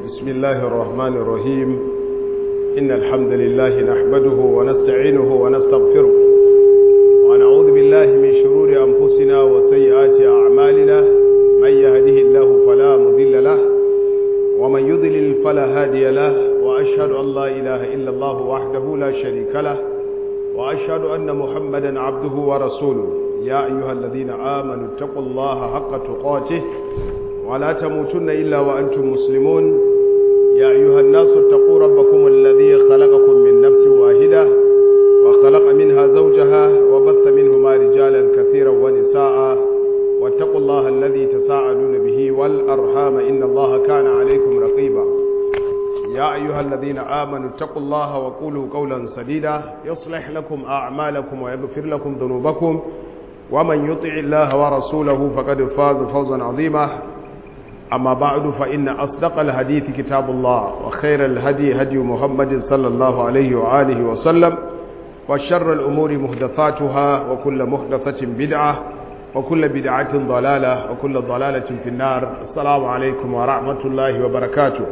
بسم الله الرحمن الرحيم إن الحمد لله نحمده ونستعينه ونستغفره ونعوذ بالله من شرور أنفسنا وسيئات أعمالنا من يهده الله فلا مضل له ومن يضلل فلا هادي له وأشهد أن لا إله إلا الله وحده لا شريك له وأشهد أن محمدا عبده ورسوله يا أيها الذين آمنوا اتقوا الله حق تقاته ولا تموتن إلا وأنتم مسلمون يا أيها الناس اتقوا ربكم الذي خلقكم من نفس واحدة وخلق منها زوجها وبث منهما رجالا كثيرا ونساء واتقوا الله الذي تساءلون به والأرحام إن الله كان عليكم رقيبا يا أيها الذين آمنوا اتقوا الله وقولوا قولا سديدا يصلح لكم أعمالكم ويغفر لكم ذنوبكم ومن يطع الله ورسوله فقد فاز فوزا عظيما أما بعد فإن أصدق الحديث كتاب الله وخير الهدي هدي محمد صلى الله عليه وآله وسلم وشر الأمور محدثاتها وكل محدثة بدعة وكل بدعة ضلالة وكل ضلالة في النار السلام عليكم ورحمة الله وبركاته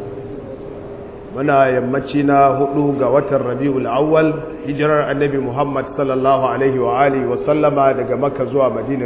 muna yammaci na hudu ga watan rabi'ul awwal hijirar annabi muhammad sallallahu alaihi wa alihi wa sallama daga makka zuwa madina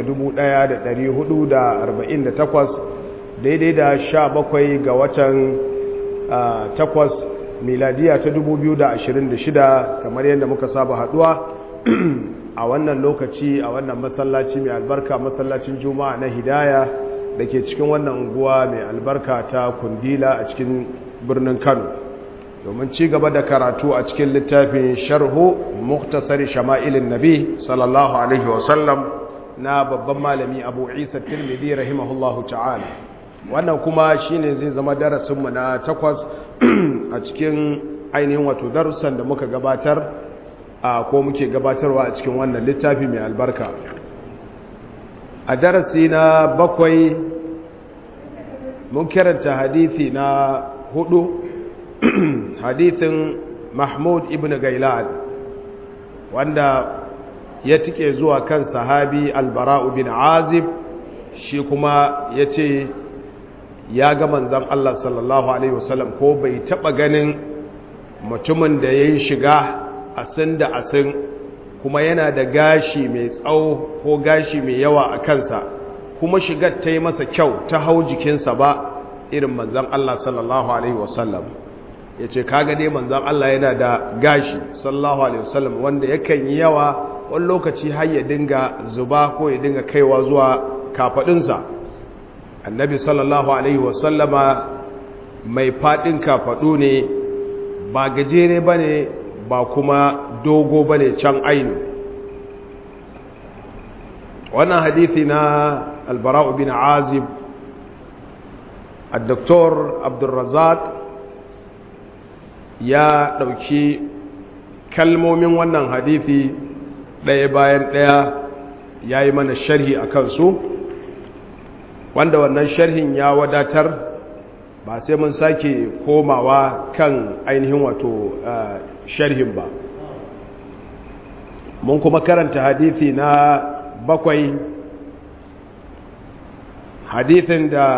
1448 daidai da sha bakwai ga watan takwas miladiya ta 2026 kamar yadda muka saba haduwa a wannan lokaci a wannan masallaci mai albarka masallacin juma'a na hidaya da ke cikin wannan unguwa mai albarka ta kundila a cikin birnin kano domin ci gaba da karatu a cikin littafin sharhu muktasari shama'ilin nabi sallallahu alaihi wasallam na babban malami abu isa tirmidhi rahimahullahu ta'ala wannan kuma shine zai zama darasinmu na takwas a cikin ainihin wato darussan da muka gabatar a ko muke gabatarwa a cikin wannan littafi mai albarka a darasi na bakwai mun karanta hadithi na hudu hadithin mahmud ibn gailan wanda ya tike zuwa kan sahabi albara'u bin azib shi kuma ya ce ya ga manzan Allah sallallahu Alaihi wasallam ko bai taɓa ganin mutumin da ya yi shiga asin da asin kuma yana da gashi mai tsawo ko gashi mai yawa a kansa kuma shigar ta yi masa kyau ta hau jikinsa ba irin manzan Allah sallallahu Alaihi wasallam ya ce kaga dai manzan Allah yana da gashi sallallahu Alaihi wasallam wanda yakan yi yawa wani lokaci har ya dinga zuba ko ya dinga kaiwa zuwa kafaɗinsa annabi sallallahu alaihi wasallama mai faɗin kafaɗu ne ba gajere ba ne ba kuma dogo ba ne can ainu wannan hadithi na albara'u bin azib الدكتور عبد الرزاق ya ɗauki kalmomin wannan hadithi ɗaya bayan ɗaya ya yi mana sharhi a kansu wanda wannan sharhin ya wadatar ba sai mun sake komawa kan ainihin wato sharhin ba mun kuma karanta hadithi na bakwai hadithin da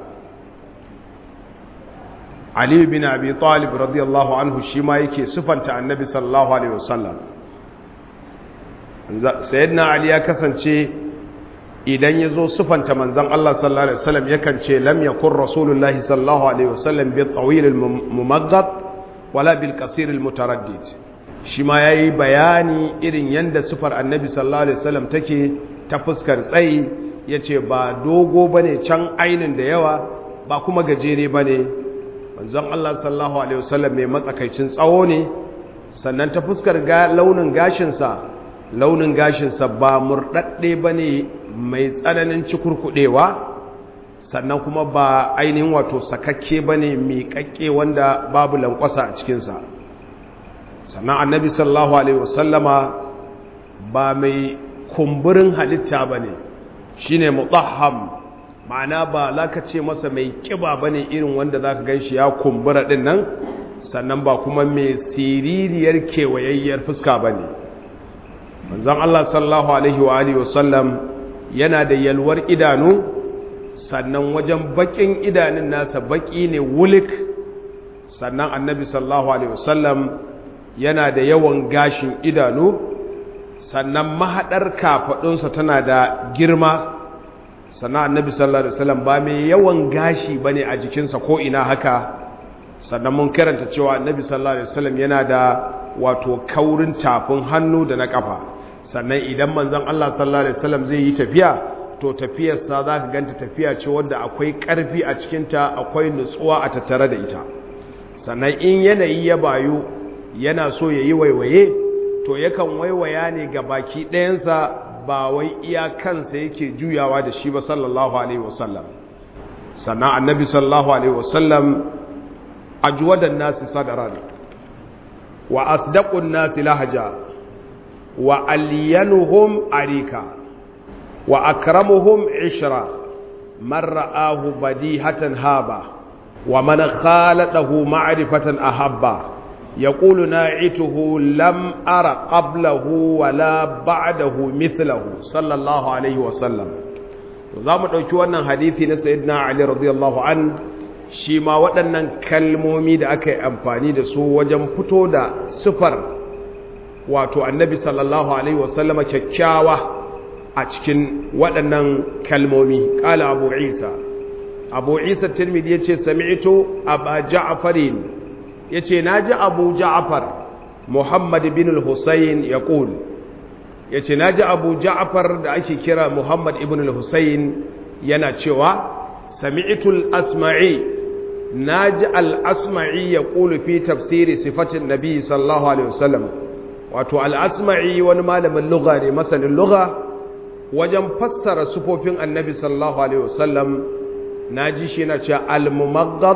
Ali bin Abi Talib radiyallahu anhu shi ma yake sufanta annabi sallallahu alaihi wasallam sayyidina Ali ya kasance idan ya zo sufanta manzan Allah sallallahu Alaihi wasallam yakan ce lam yakun rasulullahi sallallahu Alaihi wasallam bi tsawil mumaggad wala bil kasir mutaraddid shi ma ya yi bayani irin yadda sufar annabi sallallahu Alaihi wasallam take ta fuskar tsayi ya ce ba dogo ba ne can ainin da yawa ba kuma gajere ba ne manzan Allah sallallahu Alaihi wasallam mai matsakaicin tsawo ne sannan ta fuskar launin gashinsa launin gashinsa ba murɗaɗɗe ba ne mai tsananin cikurkuɗewa sannan kuma ba ainihin wato sakakke ba ne miƙaƙƙe wanda babu lankwasa a cikinsa sannan annabi sallallahu alaihi wasallama ba mai kumburin halitta ba ne shi ne mutaham ma'ana ba za ka ce masa mai ƙiba ba ne irin wanda za ka gan shi ya kumbura ɗin nan sannan ba kuma mai siririyar kewayayyar fuska ba ne manzan Allah sallallahu alaihi wa alihi wasallam yana da yalwar idanu sannan wajen bakin idanun nasa baki ne wulik sannan annabi sallallahu alaihi wasallam yana da yawan gashin idanu sannan mahadar kafadunsa tana da girma sannan annabi sallallahu alaihi wasallam ba mai yawan gashi bane a jikinsa ko ina haka sannan mun karanta cewa annabi sallallahu alaihi wasallam yana da wato kaurin tafin hannu da na kafa sannan idan manzon Allah sallallahu alaihi wasallam zai yi tafiya to tafiyarsa za ka ganta tafiya ce wadda akwai ƙarfi a cikinta akwai nutsuwa a tattare da ita sannan in yanayi ya bayu yana so ya yi waiwaye to yakan waiwaya ne ga baki ɗayansa ba wai iya kansa yake juyawa da shi ba sallallahu alaihi wasallam sannan annabi sallallahu alaihi wasallam ajwadan nasi sadaran wa asdaqun nasi lahaja wa alyanuhum arika wa akramuhum ishra man ra'ahu badihatan haba wa man khaladahu ma'rifatan ahabba yaqulu na'ituhu lam ara qablahu wala ba'dahu mithlahu sallallahu alaihi wa sallam zamu dauki wannan hadisi na sayyidina ali radiyallahu an shi ma waɗannan kalmomi da aka yi amfani da su wajen fito da sifar wato annabi sallallahu alaihi wa sallama kyakkyawa a cikin waɗannan kalmomi ƙala abu isa abu isa tirmidhi ya ce sami'ito abu ja'afarin ya ce na ji abu ja'afar muhammad bin al-husayn ya ƙul ya ce na ji abu ja'afar da ake kira muhammad ibn al-husayn yana cewa sami'itul asma'i na ji al-asma'i ya ƙulu fi tafsiri sifatin nabi sallallahu alaihi wasallam wato al-asma'i wani malamin lugha ne masanin lugha wajen fassara sufofin annabi sallallahu alaihi wasallam na ji shi na cewa al-mumaggab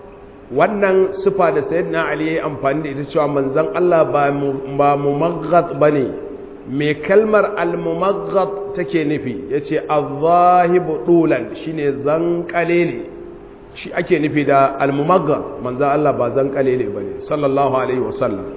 wannan sufa da sayyidina ali yayi amfani da ita cewa manzon Allah ba ba mumaggab bane me kalmar al-mumaggab take nufi yace az-zahibu dulan shine zankalele shi ake nufi da al-mumaggab manzon Allah ba zankalele bane sallallahu alaihi wasallam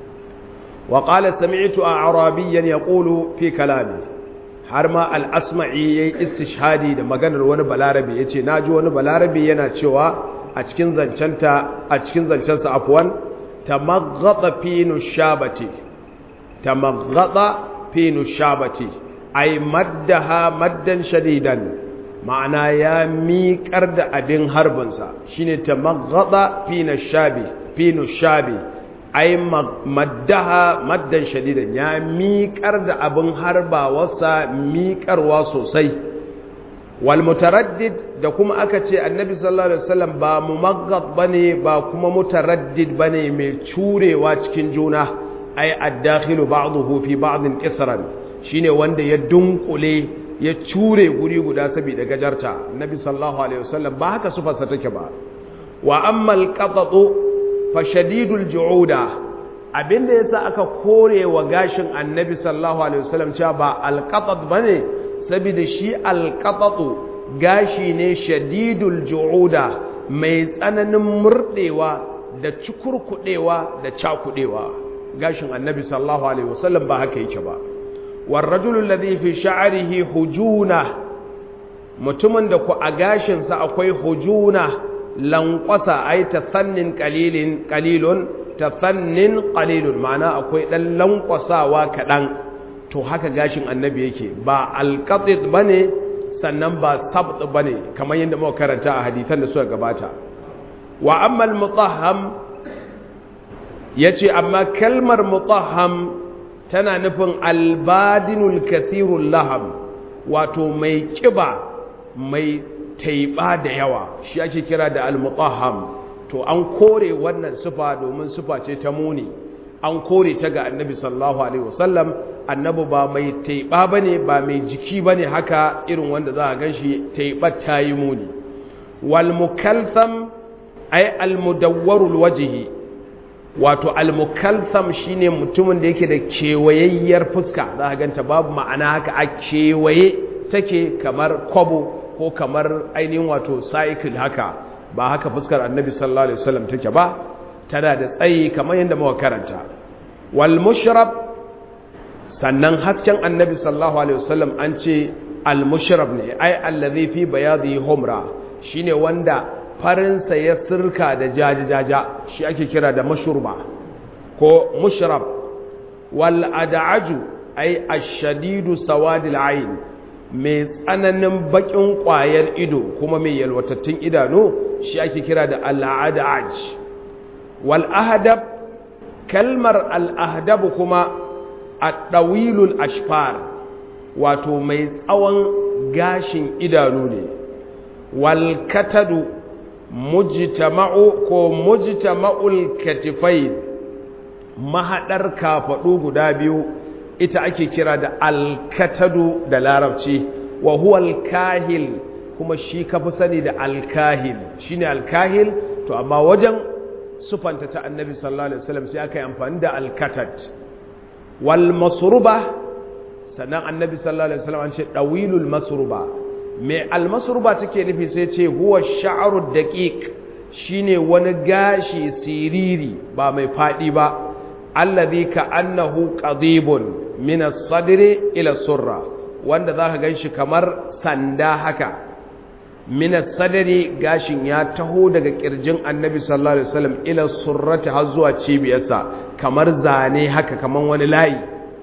wa qala sami'tu a'rabiyyan yaqulu fi kalami har ma al'asma'i ya yi istishhadi da maganar wani balarabe ya ce na ji wani balarabe yana cewa a cikin zancenta a cikin zancensa afuwan ta maggada finu shabati ta maggada finu shabati ai maddaha maddan shadidan ma'ana ya miƙar da abin harbinsa shine ta maggada finu shabi finu shabi ai maddaha maddan shadidan ya miƙar da abin harbawarsa miƙarwa sosai wal mutaraddid da kuma aka ce annabi sallallahu alaihi wasallam ba mumaggad bane ba kuma mutaraddid bane mai curewa cikin juna ai ad-dakhilu ba'dahu fi ba'din qisran shine wanda ya dunkule ya cure guri guda saboda gajarta annabi sallallahu alaihi wasallam ba haka sufarsa take ba wa amma al-qatatu fashadidul ju'uda abinda yasa aka kore wa gashin annabi sallallahu alaihi wasallam cewa ba alqatat bane saboda shi alqatatu gashi ne shadidul ju'uda mai tsananin murdewa da cikurkudewa da cakudewa gashin annabi sallallahu alaihi wasallam ba haka yake ba war rajulu alladhi fi sha'rihi hujuna mutumin da ku a gashin sa akwai hujuna lankwasa ai tasannin qalilin qalilun tasannin qalilun ma'ana akwai dan lankwasawa kadan to haka gashin annabi yake ba alqatit bane sannan ba sabt bane kamar yadda muka karanta a hadisan da suka gabata wa amma al-mutahham yace amma kalmar mutahham tana nufin albadinul kathirul laham wato mai kiba mai taiba da yawa shi ake kira da al-mutahham to an kore wannan sufa domin sufa ce ta muni an kore ta ga annabi sallallahu alaihi wasallam annabi ba mai taiba bane ba mai jiki bane haka irin wanda za a ganshi taiba ta yi muni wal mukaltham ay al mudawwarul wajhi wato al mukaltham shine mutumin da yake da kewayayyar fuska za a ganta babu ma'ana haka a kewaye take kamar kwabo ko kamar ainihin wato cycle haka ba haka fuskar annabi sallallahu alaihi wasallam take ba tana da tsayi kamar yadda muka karanta wal mushrab sannan hasken annabi sallallahu alaihi wasallam an ce al-mushrab ne ai allazi fi bayadi humra shine wanda farinsa ya sirka da jajajaja shi ake kira da mashurba ko mushrab wal ad'aju ai ash-shadidu sawadil ayn mai tsananin bakin kwayar ido kuma mai yalwatattun idanu shi ake kira da al-ad'aj wal ahdab kalmar al-ahdab kuma at-tawilul ashfar wato mai tsawon gashin idanu ne wal katadu mujtama'u ko mujtama'ul katifain mahadar kafadu guda biyu ita ake kira da alkatadu da larabci wa huwa alkahil kuma shi kafi sani da alkahil shine alkahil to amma wajen sufanta ta annabi sallallahu alaihi wasallam sai aka yi amfani da alkatad wal masruba sannan annabi sallallahu alaihi wasallam an ce dawilul masruba mai almasurba take nufi sai ce huwa sha'aru daqiq shine wani gashi siriri ba mai fadi ba allazi ka annahu qadibun min as-sadri ila surra wanda zaka ganshi kamar sanda haka min as-sadri gashin ya taho daga kirjin annabi sallallahu alaihi wasallam ila surrati har zuwa cibiyarsa kamar zane haka kamar wani layi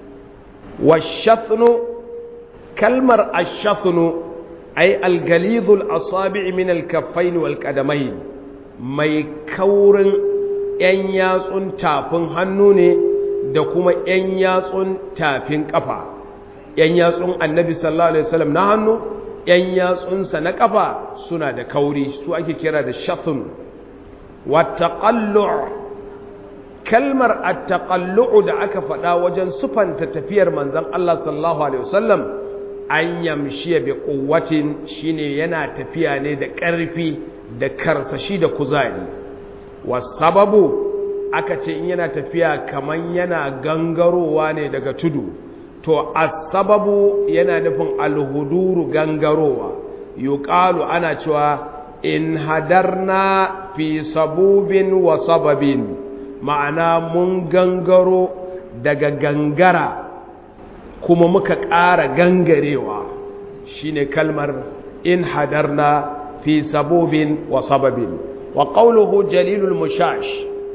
washathnu kalmar ashathnu ai algalidul asabi' min alkaffain wal qadamain mai kaurin yan yatsun tafin hannu ne da kuma yan yatsun tafin kafa yan yatsun annabi sallallahu alaihi wasallam na hannu yan yatsunsa na kafa suna da kauri su ake kira da shathun wa taqallu' kalmar at-taqallu' da aka faɗa wajen sufanta tafiyar manzon Allah sallallahu alaihi wasallam an yamshiya bi kuwatin shine yana tafiya ne da ƙarfi da karsashi da kuzari wasababu aka ce in yana tafiya kaman yana gangarowa ne daga tudu to asababu yana nufin alhuduru gangarowa yuqalu ana cewa in hadarna fi sabubin wa sababin ma'ana mun gangaro daga gangara kuma muka ƙara gangarewa shine kalmar in hadarna fi sabobin wa sababin wa qawluhu jalilul mushash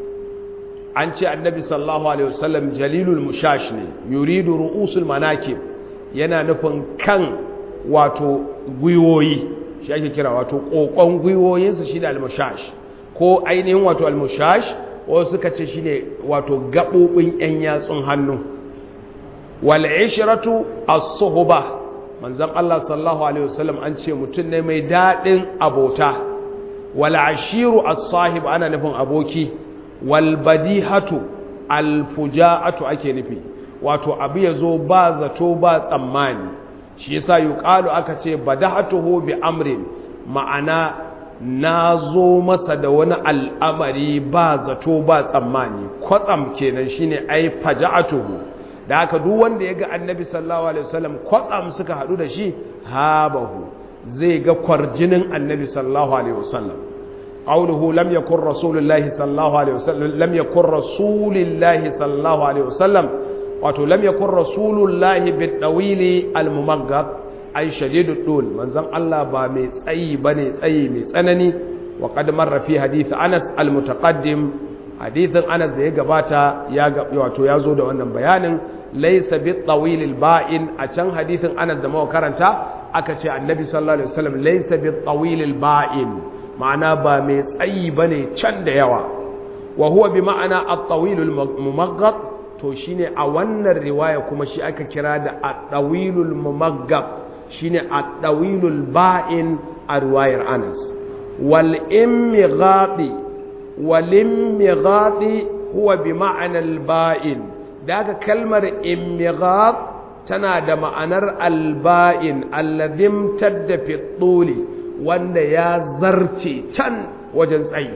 an ce annabi sallallahu alaihi wasallam jalilul mushash ne yuridu ru'usul manakib yana nufin kan wato gwiwoyi shi ake kira wato kokon gwiwoyinsu shi da almushash ko ainihin wato almushash wasu suka ce shine wato gaɓoɓin 'yan yatsun hannu wal'ishiratu as-suhba manzon Allah sallallahu alaihi wasallam an ce mutum ne mai dadin abota wal ashiru as-sahib ana nufin aboki wal badihatu al fujaatu ake nufi wato abu yazo ba zato ba tsammani shi yasa yuqalu aka ce badahatuhu bi amrin ma'ana nazo masa da wani al'amari ba zato ba tsammani kwatsam kenan shine ai faja'atuhu da haka duk wanda ya ga annabi sallallahu alaihi wasallam kwatsam suka hadu da shi habahu zai ga kwarjinin annabi sallallahu alaihi wasallam qawluhu lam yakun rasulullahi sallallahu alaihi wasallam lam yakun rasulillahi sallallahu alaihi wasallam wato lam yakun rasulullahi bidawili almumaggad ay shadidud dul manzon Allah ba mai tsayi bane tsayi mai tsanani wa qad marra fi hadith Anas almutaqaddim hadithin Anas da ya gabata ya wato ya zo da wannan bayanin laysa bit tawil ba'in a can hadithin Anas da muka karanta aka ce annabi sallallahu alaihi wasallam laysa bit tawil ba'in ma'ana ba mai tsayi bane can da yawa wa huwa bi ma'ana at-tawil al-mumaggad to shine a wannan riwaya kuma shi aka kira da at-tawil al-mumaggad shine at-tawil al-ba'in a riwayar Anas wal imghadi wal imghadi huwa bi ma'ana al-ba'in daga kalmar imghad tana da ma'anar al-ba'in alladhim tadda fi tuli wanda ya zarce can wajen tsayi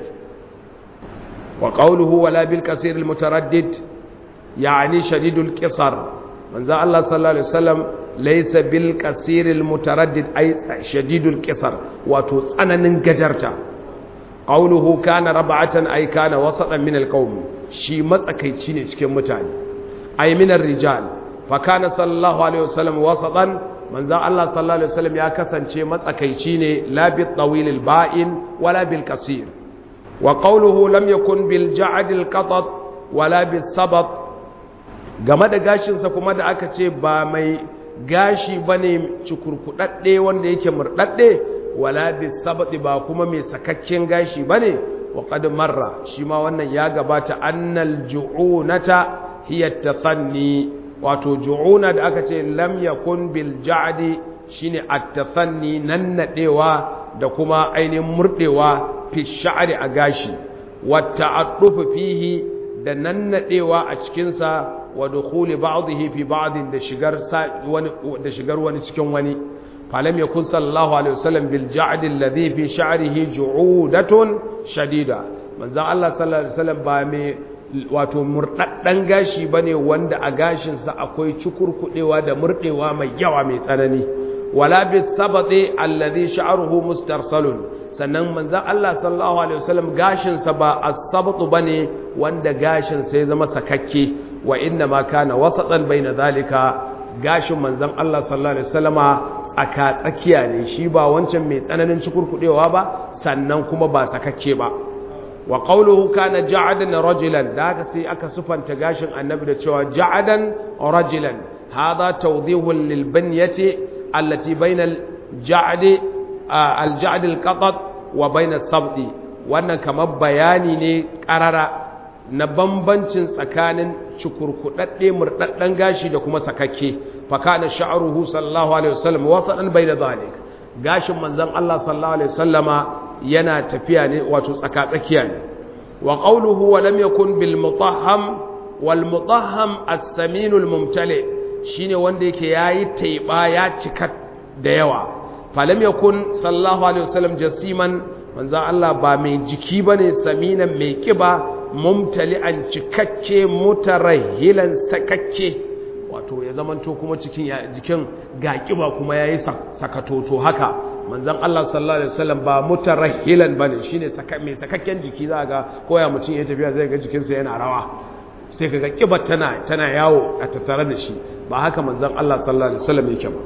wa qawluhu wala bil kasir al mutaraddid yani shadidul qisar manzo Allah sallallahu alaihi wasallam laysa bil kasir al mutaraddid ay shadidul qisar wato tsananin gajarta qawluhu kana rab'atan ay kana wasatan min al qawm shi matsakaici ne cikin mutane ay min ar rijal fa kana sallallahu alaihi wasallam wasatan manzon Allah sallallahu alaihi wasallam ya kasance matsakaici ne la bil tawil al ba'in wala bil qasir wa qawluhu lam yakun bil ja'd al qatat wala bis sabat game da gashin sa kuma da aka ce ba mai gashi bane cikurkudadde wanda yake murdadde wala bis sabat ba kuma mai sakakken gashi bane wa qad marra shi ma wannan ya gabata annal ju'unata hiya tafanni wato ju'una da aka ce lam yakun bil ja'di shine at-tafanni nannadewa da kuma ainihin murdewa fi sha'ri a gashi wa ta'addufu fihi da nannadewa a cikin sa wa dukhuli ba'dihi fi ba'din da shigar wani da shigar wani cikin wani falam yakun sallallahu alaihi wasallam bil ja'di alladhi fi sha'rihi ju'udatun shadida manzon Allah sallallahu alaihi wasallam ba mai wato murɗaɗɗen gashi ba ne wanda a gashinsa akwai cukurkuɗewa da murɗewa mai yawa mai tsanani wala bis sabaɗe allazi sha'aruhu mustarsalun sannan manzan Allah sallallahu alaihi wasallam gashinsa ba as-sabatu bane wanda gashinsa ya zama sakakke wa inna ma kana wasatan baina zalika gashin manzan Allah sallallahu alaihi wasallama tsaka tsakiya ne shi ba wancan mai tsananin cukurkuɗewa ba sannan kuma ba sakakke ba wa qawluhu kana ja'adan rajulan da haka sai aka sufanta gashin annabi da cewa ja'adan rajulan hadha tawdihun lil banyati allati bayna al ja'd al ja'd al qatat wa bayna sabdi wannan kamar bayani ne karara na bambancin tsakanin cukurkudadde murdaddan gashi da kuma sakakke fa kana sha'ruhu sallallahu alaihi wasallam wasadan bayna zalik gashin manzon Allah sallallahu alaihi wasallama yana tafiya ne wato tsaka-tsakiya ne wa qawluhu wa lam yakun bil mutahham wal mutahham as-samin al mumtali shine wanda yake yayi taiba ya cika da yawa fa lam yakun sallallahu alaihi wasallam jasiman manzo Allah ba mai jiki bane saminan mai kiba mumtali'an cikakke mutarahilan sakakke wato ya zamanto kuma cikin jikin ga kiba kuma yayi sakatoto haka manzon Allah sallallahu alaihi wasallam ba mutarahilan bane shine saka mai sakakken jiki za ga koya mutum ya tafiya zai ga jikinsa yana rawa sai kaga kibar tana tana yawo a tattare da shi ba haka manzon Allah sallallahu alaihi wasallam yake ba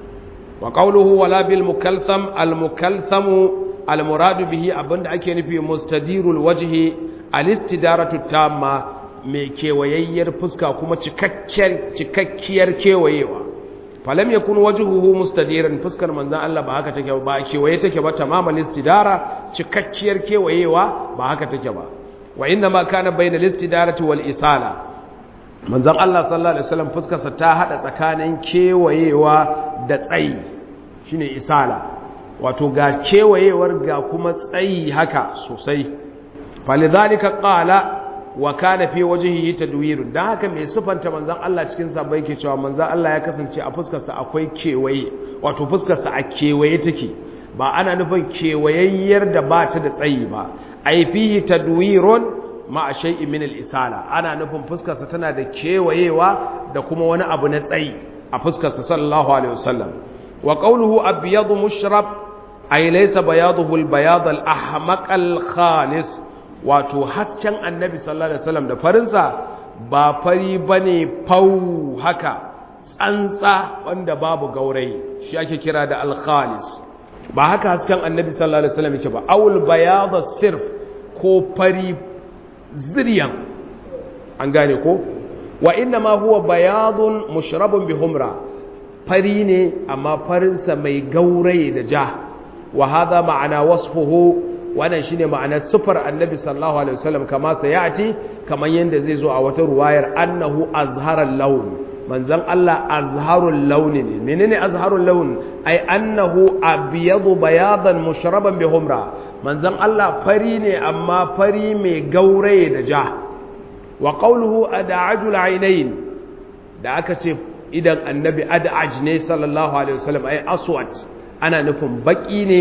wa qawluhu wala bil mukaltham al mukalthamu al muradu bihi abinda ake nufi mustadirul wajhi al istidaratu tamma mai kewayayyar fuska kuma cikakkiyar cikakkiyar kewayewa falam yakun wajhuhu mustadiran fuskar manzon Allah ba haka take ba kewaye take ba tamamal istidara cikakkiyar kewayewa ba haka take ba wa inna ma kana bainal istidarati wal isala manzon Allah sallallahu alaihi wasallam fuskar sa ta hada tsakanin kewayewa da tsayi shine isala wato ga kewayewar ga kuma tsayi haka sosai falidhalika qala wa kana fi wajhihi tadwir dan haka mai sifanta manzon Allah cikin sa bai ke cewa manzon Allah ya kasance a fuskar sa akwai kewaye wato fuskar sa a kewaye take ba ana nufin kewayayyar da ba ta da tsayi ba ai fihi tadwirun ma shay'in min al-isala ana nufin fuskar sa tana da kewayewa da kuma wani abu na tsayi a fuskar sa sallallahu alaihi wasallam wa qawluhu abyadu mushrab ay laysa bayaduhu al-bayad al-ahmaq al-khalis wato hasken annabi sallallahu alaihi wasallam da farinsa ba fari bane fau haka tsantsa wanda babu gaurayi shi ake kira da al-khalis ba haka hasken annabi sallallahu alaihi wasallam yake ba awul bayadha sirf ko fari ziryan an gane ko wa inna ma huwa bayadun mushrabun bi humra fari ne amma farinsa mai gaurayi da ja wa hadha ma'ana wasfuhu wannan shine ma'anar sufar annabi sallallahu alaihi wasallam kama sayati kaman yanda zai zo a wata ruwayar annahu azharal lawn manzon Allah azharul lawn ne menene azharul lawn ai annahu abyadu bayadan mushraban bi humra manzon Allah fari ne amma fari mai gauraye da ja wa qawluhu ad'ajul aynayn da aka ce idan annabi ad'aj ne sallallahu alaihi wasallam ai aswad ana nufin baki ne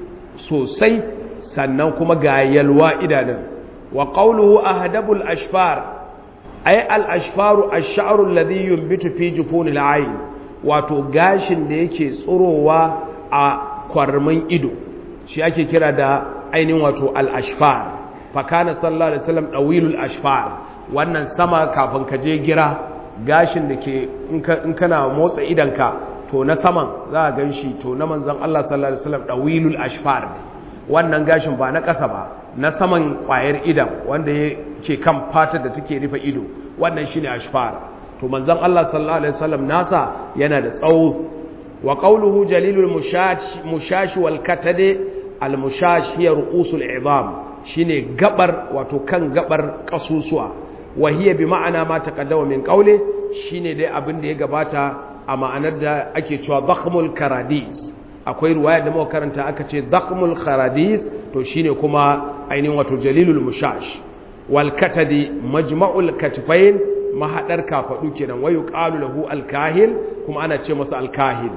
sosai sannan kuma ga yalwa idanun wa qawluhu ahdabul ashfar ay al ashfaru ash-sha'ru alladhi yunbitu fi jufunil ayn wato gashin da yake tsurowa a kwarmin ido shi ake kira da ainihin wato al ashfar fa kana sallallahu alaihi wasallam dawilul ashfar wannan sama kafin ka je gira gashin da ke in kana motsa idanka to na saman za a gan shi to na manzan Allah sallallahu alaihi wasallam dawilul ashfar ne wannan gashin ba na ƙasa ba na saman ƙwayar idan wanda yake kan fatar da take rufe ido wannan shine ashfar to manzan Allah sallallahu alaihi wasallam nasa yana da tsawo wa qawluhu jalilul mushash mushash wal katade al mushash hiya ru'usul izam shine gabar wato kan gabar kasusuwa wa hiya bi ma'ana ma taqaddama min qawli shine dai abin da ya gabata a ma'anar da ake cewa dakhmul karadis akwai ruwaya da muka karanta aka ce dakhmul karadis to shine kuma ainihin wato jalilul mushash wal katadi majma'ul katfain mahadar kafadu kenan wayu qalu lahu al kahil kuma ana ce masa al kahil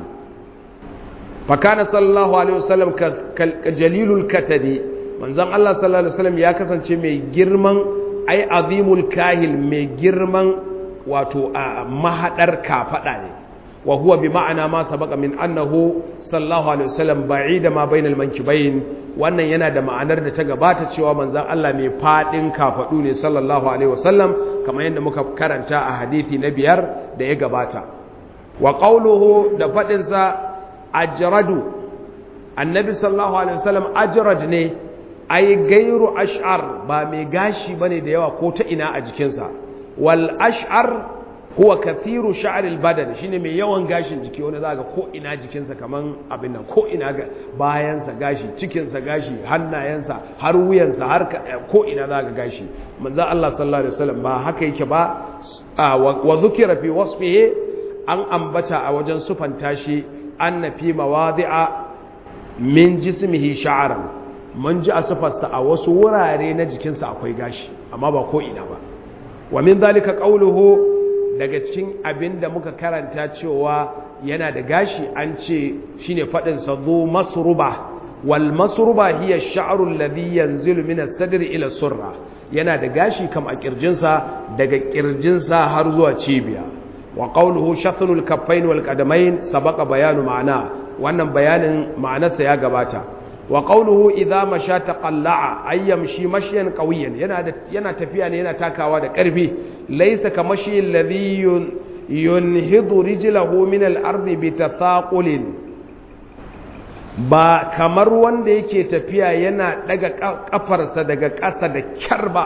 fa kana sallallahu alaihi wasallam ka jalilul katadi manzon Allah sallallahu alaihi wasallam ya kasance mai girman ai azimul kahil mai girman wato a mahadar kafada ne wa huwa bi ma'ana ma sabaqa min annahu sallallahu alaihi wasallam ba'ida ma bainal mankibayn wannan yana da ma'anar da ta gabata cewa manzon Allah mai fadin kafadu ne sallallahu alaihi wasallam kamar yadda muka karanta a hadisi na biyar da ya gabata wa qawluhu da fadin sa ajradu annabi sallallahu alaihi wasallam ajrad ne ai gairu ash'ar ba mai gashi bane da yawa ko ta ina a jikinsa wal ash'ar huwa kathiru sha'ril badan shine mai yawan gashin jiki wanda zaka ko ina jikinsa kaman abin nan ko ina bayansa gashi cikinsa gashi hannayensa har wuyansa har ko ina zaka gashi manzo Allah sallallahu alaihi wasallam ba haka yake ba wa dhukira fi wasfihi an ambata a wajen sufanta shi anna fi mawadi'a min jismihi sha'ran mun ji a sufarsa a wasu wurare na jikinsa akwai gashi amma ba ko ina ba wa min zalika qawluhu daga cikin abin da muka karanta cewa yana da gashi an ce shine fadin sa zu masruba wal masruba hiya ash-sha'ru alladhi yanzilu min as-sadri ila surra yana da gashi kam a kirjinsa daga kirjinsa har zuwa cibiya wa qawluhu shathlul kaffain wal qadamain sabaqa bayanu ma'ana wannan bayanin ma'anarsa ya gabata wa qawluhu idza masha taqalla'a ay yamshi mashyan qawiyan yana da yana tafiya ne yana takawa da ƙarfi laysa kamashi alladhi yunhidu rijlahu min al-ardi bi tathaqulin ba kamar wanda yake tafiya yana daga kafarsa daga ƙasa da kyar ba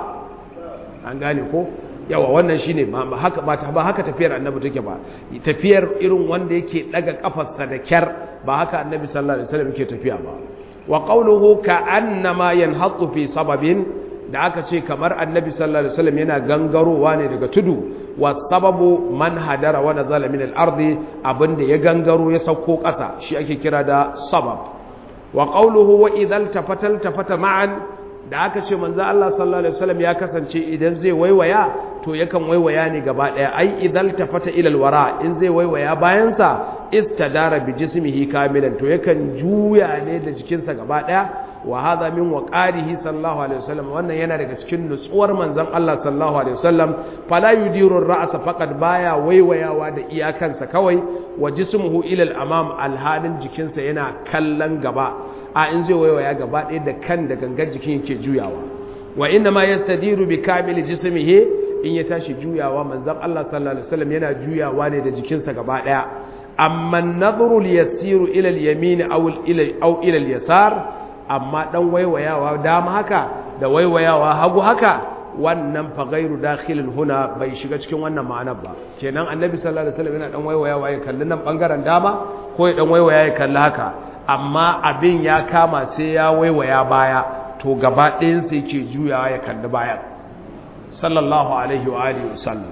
an gane ko yawa wannan shine ba haka ba ba haka tafiyar annabi take ba tafiyar irin wanda yake daga kafarsa da kyar ba haka annabi sallallahu alaihi wasallam yake tafiya ba wa qawluhu ka'annama yanhaqu fi sababin da aka ce kamar annabi sallallahu alaihi wasallam yana gangarowa ne daga tudu wa sababu man hadara wa nazala min al-ardi abinda ya gangaro ya sauko ƙasa shi ake kira da sabab wa qawluhu wa idhal tafatal tafata ma'an da aka ce manzo Allah sallallahu alaihi wasallam ya kasance idan zai waiwaya to yakan waiwaya ne gaba daya ai idhal tafata ila al-wara in zai waiwaya bayan sa istadara bi jismihi kamilan to yakan juya ne da jikinsa gaba daya wa hadha min waqarihi sallallahu alaihi wasallam wannan yana daga cikin nutsuwar manzon Allah sallallahu alaihi wasallam fala yudiru ar-ra'sa faqad baya waiwayawa da iyakansa kawai wa jismuhu ila al-amam alhalin jikinsa yana kallon gaba a in zai waiwaya gaba ɗaya da kan da gangar jikin yake juyawa wa inna ma yastadiru bi kamil jismihi in ya tashi juyawa manzon Allah sallallahu alaihi wasallam yana juyawa ne da jikinsa gaba ɗaya amma an-nadhru yasiru ila al-yamin aw ila aw ila al-yasar amma dan waiwayawa dama haka da waiwayawa hagu haka wannan fa ghairu dakhilin huna bai shiga cikin wannan ma'anar ba kenan annabi sallallahu alaihi wasallam yana dan waiwayawa ya kalli nan bangaren dama ko ya dan waiwaya ya kalli haka amma abin ya kama sai ya waiwaya baya to gaba ɗayan sai ke juyawa ya kalli bayan sallallahu alaihi wa alihi wasallam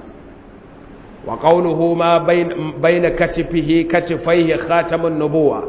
wa qawluhu ma bayna katifihi katifaihi khatamun nubuwa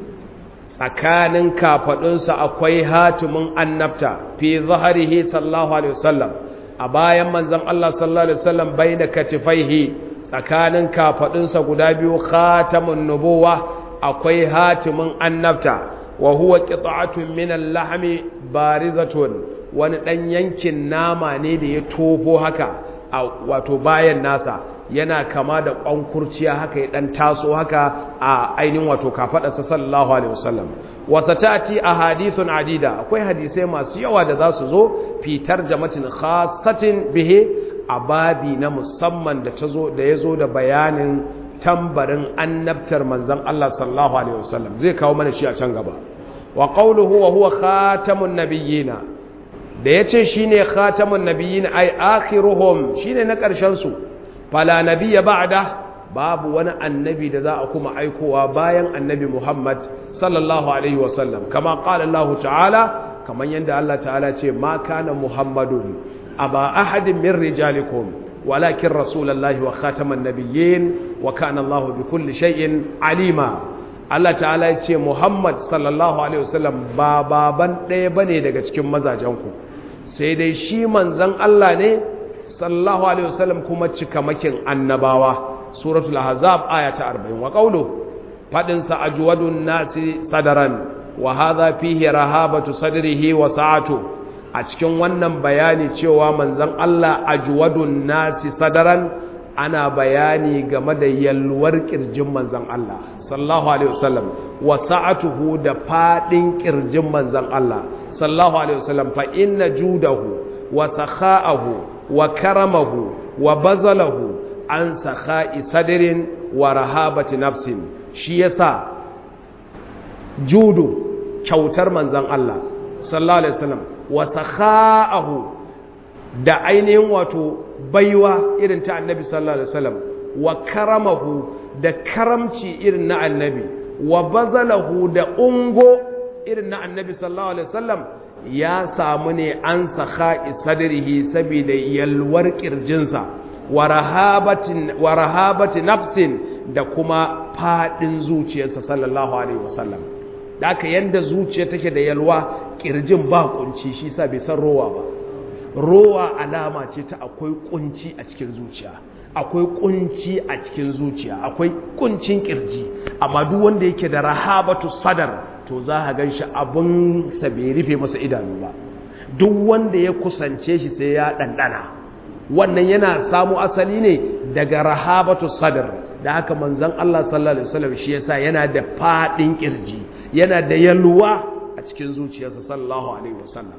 tsakanin kafadunsa akwai hatimin annabta fi zaharihi sallallahu alaihi wasallam a bayan manzon Allah sallallahu alaihi wasallam bayna katifaihi tsakanin kafadunsa guda biyu khatamun nubuwa akwai hatimin annabta wa huwa qita'atun min al-lahmi barizatun wani dan yankin nama ne da ya tofo haka a wato bayan nasa yana kama da ƙwankurciya haka ya ɗan taso haka a ainihin wato kafaɗarsa sallallahu alaihi wasallam wasa ta'ati a hadithun adida akwai hadisai masu yawa da za su zo fitar jamatin khasatin bihe a babi na musamman da ta zo da ya zo da bayanin tambarin annabtar manzon Allah sallallahu alaihi wasallam zai kawo mana shi a can gaba wa qawluhu wa huwa khatamun nabiyina da yace shine khatamun nabiyina ay akhiruhum shine na karshen su fala nabiyya ba'da babu wani annabi da za a kuma aikowa bayan annabi Muhammad sallallahu alaihi wasallam kama qala Allah ta'ala kaman yanda Allah ta'ala ce ma kana Muhammadun aba ahadin min rijalikum walakin rasulullahi wa khataman nabiyyin wa kana Allah bi kulli shay'in alima Allah ta'ala ya ce Muhammad sallallahu alaihi wasallam ba baban ɗaya bane daga cikin mazajenku sai dai shi manzon Allah ne sallallahu alaihi wasallam kuma cikamakin annabawa suratul ahzab aya ta 40 wa qawlu fadin sa ajwadun nasi sadaran wa hadha fihi rahabatu sadrihi wa sa'atu a cikin wannan bayani cewa manzon Allah ajwadun nasi sadaran ana bayani game da yalwar kirjin manzon Allah sallallahu alaihi wasallam wa sa'atuhu da fadin kirjin manzon Allah sallallahu alaihi wasallam fa inna judahu wa sakha'ahu wa karamahu wa bazalahu an sakha'i sadirin wa rahabati nafsin shi yasa judu kyautar manzan Allah sallallahu alaihi wasallam wa sakha'ahu da ainihin wato baiwa irin ta annabi sallallahu alaihi wasallam wa karamahu da karamci irin na annabi wa bazalahu da ungo irin na annabi sallallahu alaihi wasallam ya samu ne an sakha'i sadrihi saboda yalwar kirjinsa wa rahabati nafsin da kuma fadin zuciyarsa sallallahu alaihi wasallam da aka yanda zuciya take da yalwa kirjin ba kunci shi sa bai san rowa ba rowa alama ce ta akwai kunci a cikin zuciya akwai kunci a cikin zuciya akwai kuncin kirji amma duk wanda yake da rahabatu sadar to za a gan shi abin sa bai rufe masa idanu ba duk wanda ya kusance shi sai ya ɗanɗana wannan yana samu asali ne daga rahabatu sadar da haka manzon Allah sallallahu alaihi wasallam shi yasa yana da fadin kirji yana da yalwa a cikin zuciyarsa sallallahu alaihi wasallam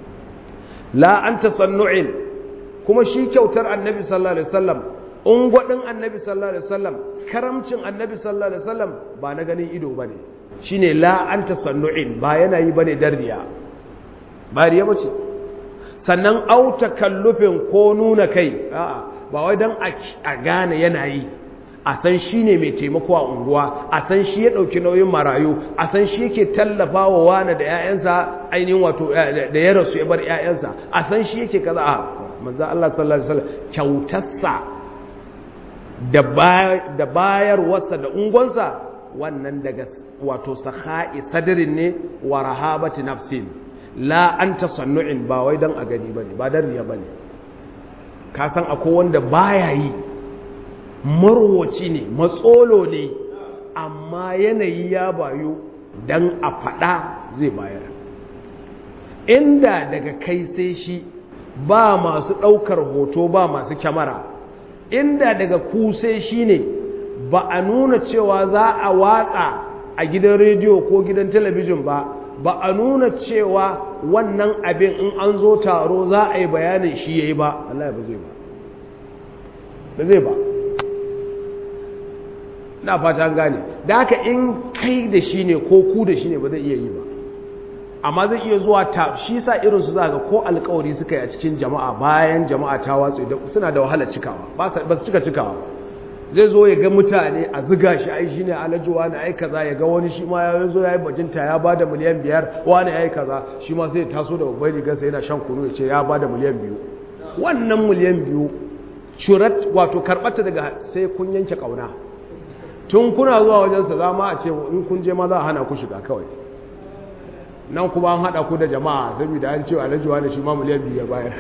la anta sannu'in kuma shi kyautar annabi sallallahu alaihi wasallam ungwadin annabi sallallahu alaihi wasallam karamcin annabi sallallahu alaihi wasallam ba na ganin ido bane shine la anta sannu'in ba yana yi bane dariya ba riya bace sannan auta kallufin ko nuna kai a'a ba wai dan a gane yana yi a san shi ne mai taimako a unguwa a san shi ya ɗauki nauyin marayu a san shi yake tallafa wa wane da 'ya'yansa ainihin wato da ya rasu ya bar 'ya'yansa a san shi yake kaza a manzan Allah sallallahu Alaihi wasallam kyautarsa da bayarwarsa da ungonsa wannan daga wato saha'i sadirin ne wa rahabati nafsin la an tasannu'in ba wai don a gani ba ne ba don riya ba ne ka san akwai wanda baya yi marwaci ne matsolo ne amma yanayi ya bayu don a faɗa zai bayar inda daga kai sai shi ba masu ɗaukar hoto ba masu kyamara inda daga ku sai shi ne ba a nuna cewa za a watsa a gidan rediyo ko gidan talabijin ba ba a nuna cewa wannan abin in an zo taro za a yi bayanin shi ya yi ba Allah ba zai ba ba zai ba na fata gane da haka in kai da shi ne ko ku da shi ne ba zai iya yi ba amma zai iya zuwa ta shi sa irinsu za ga ko alkawari suka yi a cikin jama'a bayan jama'a ta watsu suna da wahalar cikawa ba su cika cikawa zai zo ya ga mutane a ziga shi ai shi ne alajuwa na ai kaza ya ga wani shi ma ya zo ya yi bajinta ya ba da miliyan biyar wani ya yi kaza shi ma sai ya taso da babbar rigarsa yana shan kunu ya ce ya ba da miliyan biyu wannan miliyan biyu curat wato karɓata daga sai kun yanke ƙauna tun kuna zuwa wajensa za ma a ce in kun je ma za a hana ku shiga kawai nan kuma an haɗa ku da jama'a saboda an cewa alajuwa da shi ma miliyan biyu ya bayar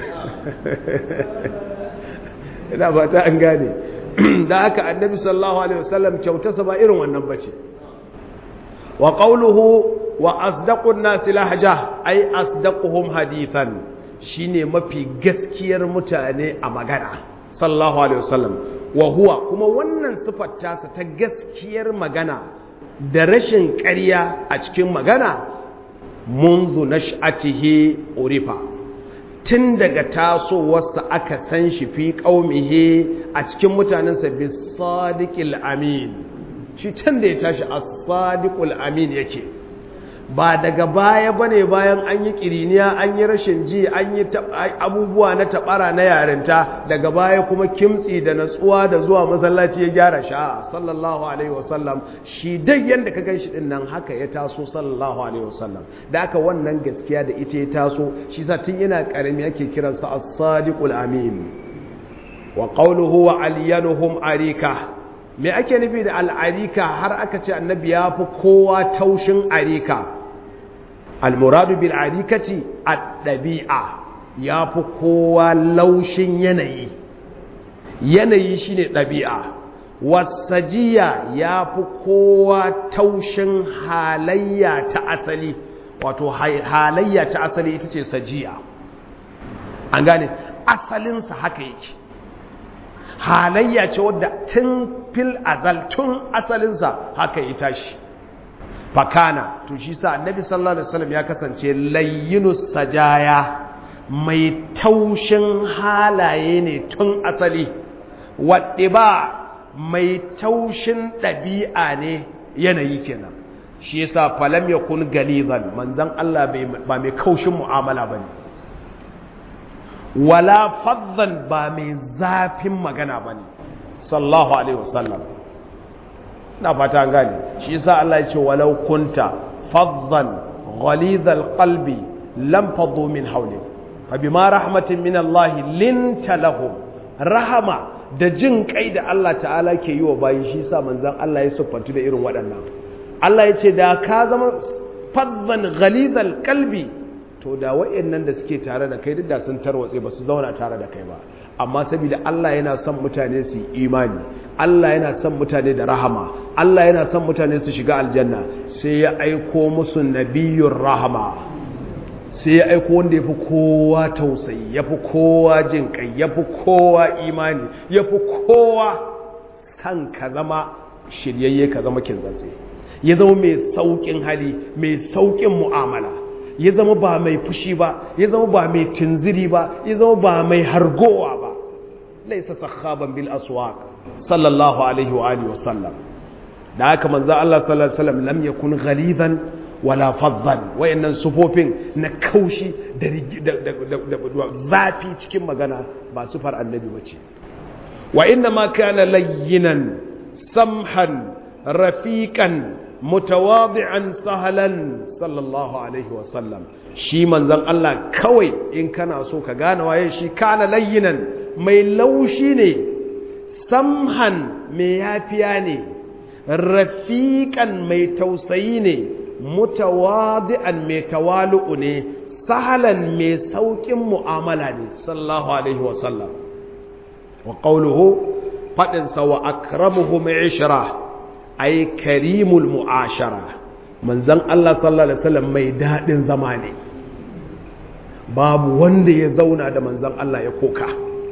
ina ba ta an gane da aka annabi sallallahu alaihi wasallam kyautarsa ba irin wannan bace wa qawluhu wa asdaqun nasi lahja ay asdaquhum hadithan shine mafi gaskiyar mutane a magana sallallahu alaihi wasallam wa huwa kuma wannan sifar tasa ta gaskiyar magana da rashin ƙarya a cikin magana منذ نشأته urifa tun daga tasowarsa aka san shi fi ƙaumihe a cikin mutanensa bi sadiqil amin shi tun da ya tashi a sadiqul amin yake ba daga baya bane bayan an yi kiriniya an yi rashin ji an yi abubuwa na tabara na yarinta daga baya kuma kimtsi da natsuwa da zuwa masallaci ya gyara sha sallallahu alaihi wasallam shi dai yanda ka ganshi din nan haka ya taso sallallahu alaihi wasallam da aka wannan gaskiya da ita ya taso shi sa tun yana karami yake kiransa as-sadiqul amin wa qawluhu wa aliyanuhum arika me ake nufi da al'arika har aka ce annabi ya fi kowa taushin arika almuradu bil arikati ad-dabi'a ya fi kowa laushin yanayi yanayi shine ɗabi'a wasajiya ya fi kowa taushin halayya ta asali wato halayya ta asali ita ce sajiya an gane asalinsa haka yake halayya ce wadda tun fil azal tun asalinsa haka ya tashi fakana to shi sa annabi sallallahu alaihi wasallam ya kasance layyinus sajaya mai taushin halaye ne tun asali wadda ba mai taushin ɗabi'a ne yanayi kenan shi yasa falam yakun galizan manzon Allah ba mai kaushin mu'amala bane wala faddan ba mai zafin magana bane sallallahu alaihi wasallam na fata an gane shi yasa Allah ya ce walau kunta faddan ghalidhal qalbi lam faddu min hawlik fa bima rahmatin min Allah linta lahum rahama da jin kai da Allah ta'ala ke yi wa bayi shi yasa manzon Allah ya siffantu da irin waɗannan Allah ya ce da ka zama faddan ghalidhal qalbi to da waɗannan da suke tare da kai duk da sun tarwatse ba su zauna tare da kai ba amma saboda Allah yana son mutane su imani Allah yana son mutane da rahama Allah yana son mutane su shiga aljanna sai ya aiko musu nabiyyur rahama sai ya aiko wanda yafi kowa tausayi yafi kowa jin kai yafi kowa imani yafi kowa san ka zama shiryayye ka zama kintsatse ya zama mai saukin hali mai saukin mu'amala ya zama ba mai fushi ba ya zama ba mai tunziri ba ya zama ba mai hargowa ba laisa sakhaban bil aswaq sallallahu alaihi wa alihi wa sallam da haka manzo Allah sallallahu alaihi wasallam lam yakun ghalidan wala faddan wayannan sufofin na kaushi da zafi cikin magana ba sufar annabi bace wa inna ma kana layyinan samhan rafiqan mutawadi'an sahalan sallallahu alaihi wasallam shi manzon Allah kawai in kana so ka gane waye shi kana layyinan mai laushi ne samhan mai yafiya ne rafiqan mai tausayi ne mutawadi'an mai tawalu'u ne sahalan mai saukin mu'amala ne sallallahu alaihi wasallam wa qawluhu fadin sa wa akramuhum 'ishra ai karimul mu'ashara manzon Allah sallallahu alaihi wasallam mai dadin zama ne babu wanda ya zauna da manzon Allah ya koka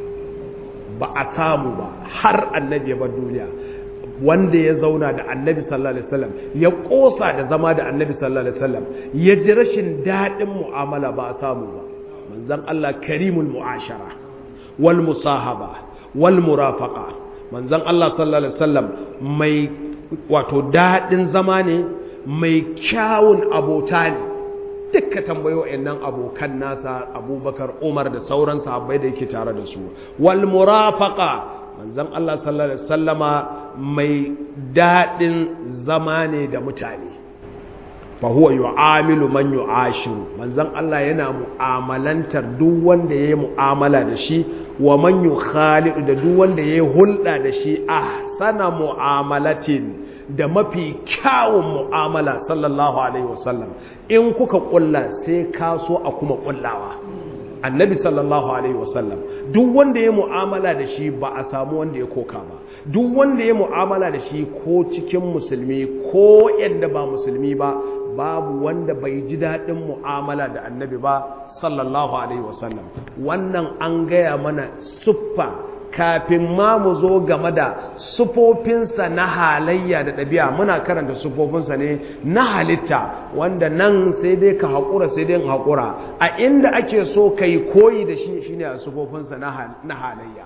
ba a samu ba har annabi ya bar duniya wanda ya zauna da annabi sallallahu alaihi wasallam ya kosa da zama da annabi sallallahu alaihi wasallam ya ji rashin dadin mu'amala ba a samu ba manzon Allah karimul mu'ashara wal musahaba wal murafaqa manzon Allah sallallahu alaihi wasallam mai wato daɗin zama ne mai kyawun abota ne duka tambayo nan abokan nasa abubakar umar da sauran sahabbai da yake tare da su wal murafaqa manzon Allah sallallahu alaihi wasallama mai daɗin zama ne da mutane fa huwa yu'amilu man yu'ashiru manzon Allah yana mu'amalantar duk wanda yayi mu'amala da shi wa man yukhalidu da duk wanda yayi hulɗa da shi ahsana mu'amalatin da mafi kyawun mu'amala sallallahu alaihi wasallam in kuka kulla sai ka so a kuma kullawa annabi sallallahu alaihi wasallam duk wanda ya mu'amala da shi ba a samu wanda ya koka ba duk wanda ya mu'amala da shi ko cikin musulmi ko yadda ba musulmi ba babu wanda bai ji daɗin mu'amala da annabi ba sallallahu alaihi wasallam wannan an gaya mana siffa kafin ma mu zo game da sufofinsa na halayya da ɗabi'a muna karanta sufofinsa ne na halitta wanda nan sai dai ka haƙura sai dai haƙura a inda ake so ka yi koyi da shi shine a sufofinsa na halayya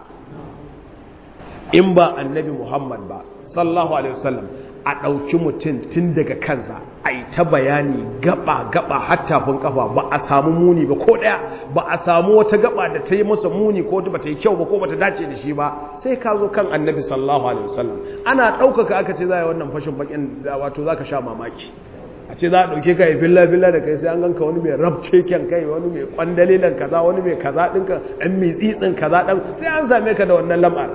in ba annabi muhammad ba sallallahu alaihi wasallam a ɗauki mutum tun daga kansa a yi ta bayani gaba-gaba hattafin kafa ba a samu muni ba ko ɗaya ba a samu wata gaba da ta yi masa muni ko ba ta yi kyau ba ko ba ta dace da shi ba sai ka zo kan annabi sallallahu alaihi wasallam ana ɗaukaka aka ce za a yi wannan fashin bakin wato za ka sha mamaki a ce za a ɗauke ka yi filla-filla da kai sai an ganka wani mai rabce kyan kai wani mai kwandalilan kaza wani mai kaza ɗinka ɗan mai tsitsin kaza ɗan sai an same ka da wannan lam'ar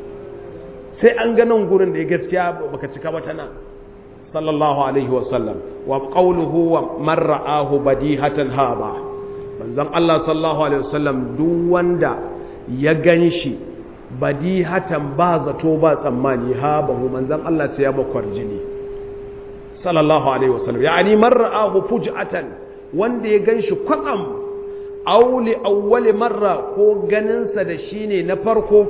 sai an ganin gurin da ya gaskiya baka cika ba tana sallallahu alaihi wasallam wa qawluhu wa man ra'ahu badihatan haba manzon Allah sallallahu alaihi wasallam duk wanda ya ganshi badihatan ba zato ba tsammani haba manzon Allah sai ya bakwar jini sallallahu alaihi wasallam yani man ra'ahu fuj'atan wanda ya ganshi kwatsam auli awwali marra ko ganinsa da shine na farko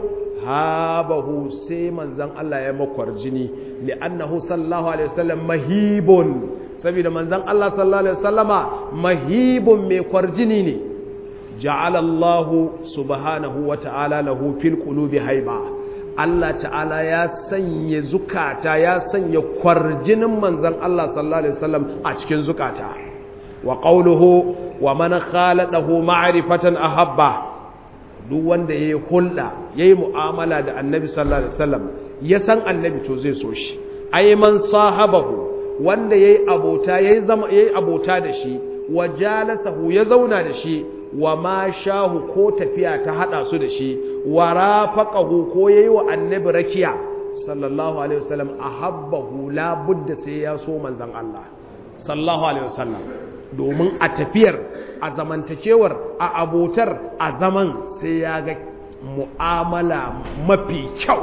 habahu sai manzan Allah ya makwar jini li'annahu sallallahu alaihi wasallam mahibun saboda manzan Allah sallallahu alaihi wasallama mahibun mai kwarjini ne ja'ala Allah subhanahu wa ta'ala lahu fil qulubi haiba Allah ta'ala ya sanya zukata ya sanya kwarjinin manzan Allah sallallahu alaihi wasallam a cikin zukata wa qawluhu wa man khaladahu ma'rifatan ahabba duk wanda ya yi hulɗa ya yi mu'amala da annabi sallallahu alaihi wasallam ya san annabi to zai so shi ai man sahabahu wanda yayi abota yayi zama yayi abota da shi wa jalasahu ya zauna da shi wa ma shahu ko tafiya ta hada su da shi wa rafaqahu ko yayi wa annabi rakiya sallallahu alaihi wasallam ahabbahu la budda sai ya so manzon Allah sallallahu alaihi wasallam domin a tafiyar a zamantakewar a abotar a zaman sai ya ga mu'amala mafi kyau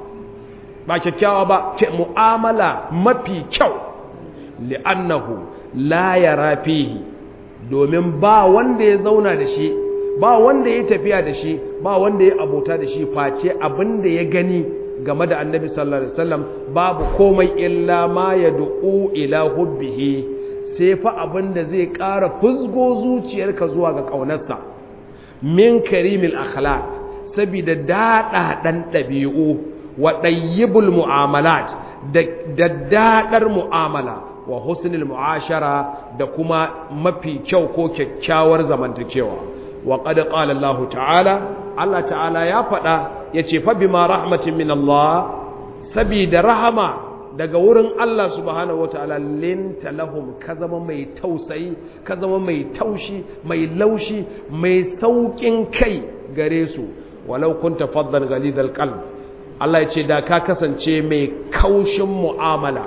ba kyakkyawa ba ce mu'amala mafi kyau li'annahu la yara fihi domin ba wanda ya zauna da shi ba wanda ya tafiya da shi ba wanda ya abota da shi face abin da ya gani game da annabi sallallahu alaihi wasallam babu komai illa ma ya du'u ila hubbihi sai fa abin da zai ƙara fuzgo zuciyarka zuwa ga ƙaunarsa min karimil akhlaq saboda daɗaɗan ɗabi'u wa ɗayyibul mu'amalat da daɗaɗar mu'amala wa husnul mu'ashara da kuma mafi kyau ko kyakkyawar zamantakewa wa qad qala Allah ta'ala Allah ta'ala ya faɗa yace fa bima rahmatin min Allah sabida rahama daga wurin Allah subhanahu wataala linta lahum ka zama mai tausayi ka zama mai taushi mai laushi mai saukin kai gare su walau kunta faddan ghalidal qalb Allah ya ce da ka kasance mai kaushin mu'amala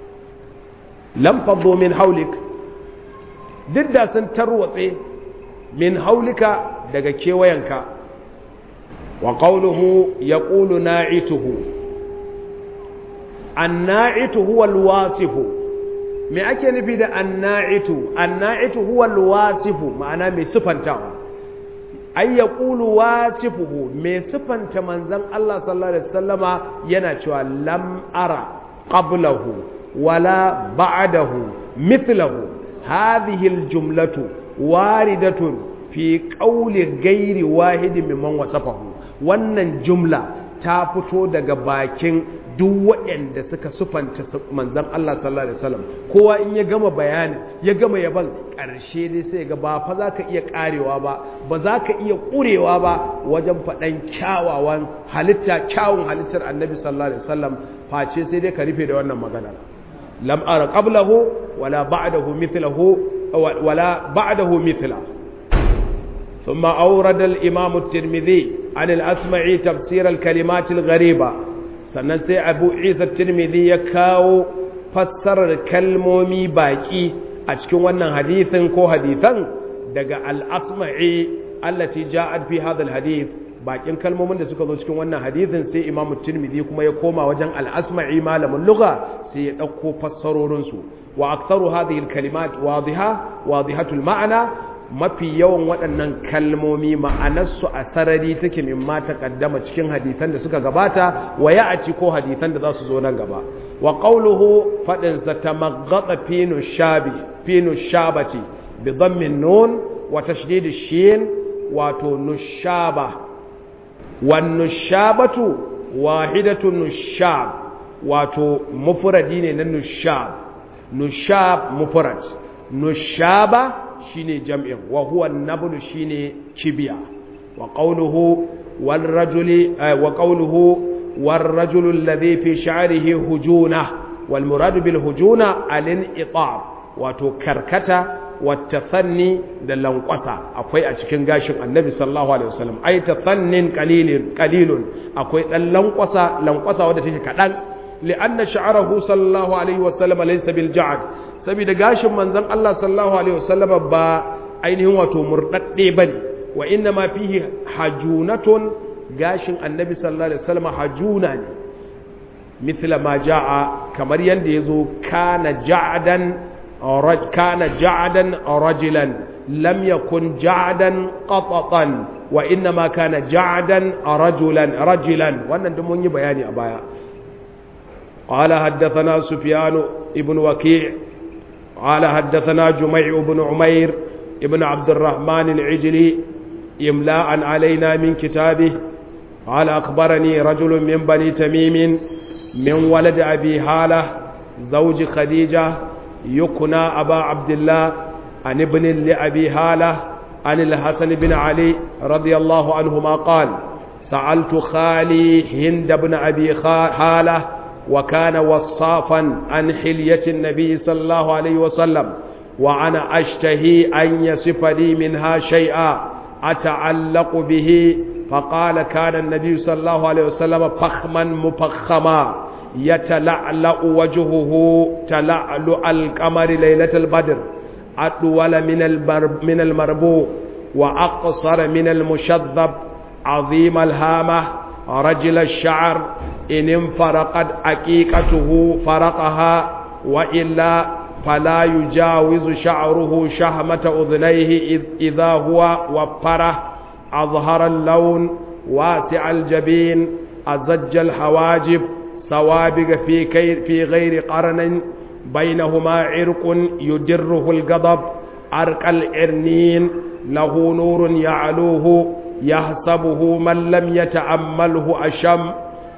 lam faddu min haulik duk da sun tarwatse min haulika daga kewayenka wa qawluhu yaqulu na'ituhu anna'itu huwa alwasifu me ake nufi da anna'itu anna'itu huwa alwasifu ma'ana mai sifantawa ay yaqulu wasifuhu mai sifanta manzon Allah sallallahu alaihi wasallama yana cewa lam ara qablahu wala ba'dahu mithlahu hadhihi aljumlatu waridatun fi qawli ghairi wahidin mimman wasafahu wannan jumla ta fito daga bakin duk waɗanda suka sufanta manzan Allah sallallahu Alaihi wasallam kowa in ya gama bayani ya gama yaban ƙarshe dai sai ga ba fa za ka iya ƙarewa ba ba za ka iya ƙurewa ba wajen faɗan kyawawan halitta kyawun halittar annabi sallallahu Alaihi wasallam face sai dai ka rufe da wannan maganar lam ara qablahu wala ba'dahu mithlahu wala ba'dahu mithla ثم أورد الإمام الترمذي عن الأسمعي تفسير الكلمات الغريبة sannan sai abu isa tirmidhi ya kawo fassarar kalmomi baki a cikin wannan hadithin ko hadithan daga al-asma'i allati ja'at fi hadha al-hadith bakin kalmomin da suka zo cikin wannan hadithin sai imamu tirmidhi kuma ya koma wajen al-asma'i malamin lugha sai ya dauko fassarorin su wa aktharu hadhihi al-kalimat wadiha wadihatul ma'na mafi yawan waɗannan kalmomi ma'anarsu a sarari take min ma kaddama cikin hadisan da suka gabata wa ya'ci ko hadisan da za su zo nan gaba wa qawluhu fadin sa tamaghata fi nushabi fi nushabati bi dhammin nun wa tashdid shin wato nushaba wan nushabatu wahidatu nushab wato mufradi ne na nushab nushab mufrad nushaba shine jam'in wa huwa nablu shine kibiya wa qawluhu wal rajuli wa qawluhu war rajulu alladhi fi sha'rihi hujuna wal murad bil hujuna al in'itab wato karkata wa tathanni da lankwasa akwai a cikin gashin annabi sallallahu alaihi wasallam ai tathannin qalilin qalilun akwai dan lankwasa lankwasa wanda take kadan li'anna sha'rahu sallallahu alaihi wasallam laysa bil ja'd saboda gashin manzon Allah sallallahu alaihi wasallam ba ainihin wato murdadde bane wa inna ma fihi hajunatun gashin annabi sallallahu alaihi wasallam hajuna ne mithla ma jaa kamar yanda yazo kana ja'dan kana ja'dan rajulan lam yakun ja'dan qatatan wa inna ma kana ja'dan rajulan rajulan wannan duk mun yi bayani a baya قال حدثنا سفيان ابن وكيع قال حدثنا جميع بن عمير ابن عبد الرحمن العجلي إملاء علينا من كتابه قال أخبرني رجل من بني تميم من ولد أبي هالة زوج خديجة يكنى أبا عبد الله عن ابن لأبي هالة عن الحسن بن علي رضي الله عنهما قال سألت خالي هند بن أبي هالة وكان وصافا عن حلية النبي صلى الله عليه وسلم وأنا أشتهي أن يصف لي منها شيئا أتعلق به فقال كان النبي صلى الله عليه وسلم فخما مفخما يتلعلأ وجهه تلعلع القمر ليلة البدر أطول من من المربوع وأقصر من المشذب عظيم الهامة رجل الشعر إن انفرقت عقيقته فرقها وإلا فلا يجاوز شعره شهمة أذنيه إذا هو وفره أظهر اللون واسع الجبين أزج الحواجب سوابق في, كير في غير قرن بينهما عرق يدره الغضب عرق الإرنين له نور يعلوه يحسبه من لم يتأمله أشم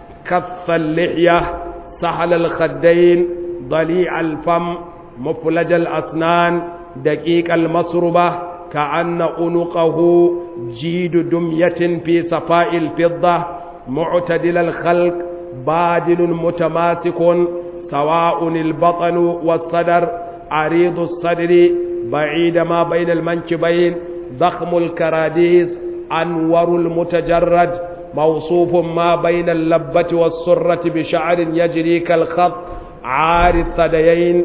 كث اللحية سهل الخدين ضليع الفم مفلج الأسنان دقيق المصربة كأن أنقه جيد دمية في صفاء الفضة معتدل الخلق بادل متماسك سواء البطن والصدر عريض الصدر بعيد ما بين المنكبين ضخم الكراديس أنور المتجرد موصوف ما بين اللبة والسرة بشعر يجري كالخط عار الثديين